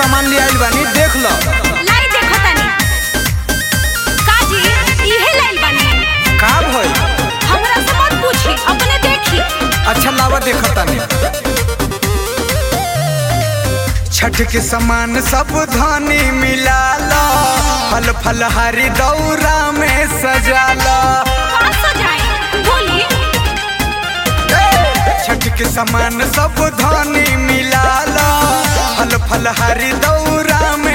सामान ले आइल बानी देख लो लाई देखो तनी काजी इहे लाइल बानी का भइल हमरा से मत पूछी अपने देखी अच्छा लावा देखो तानी छठ के सामान सब धानी मिला लो फल फल हरी दौरा में सजा लो कहाँ सजाई बोली छठ के सामान सब धानी मिला लो फल फल हरी दौरा में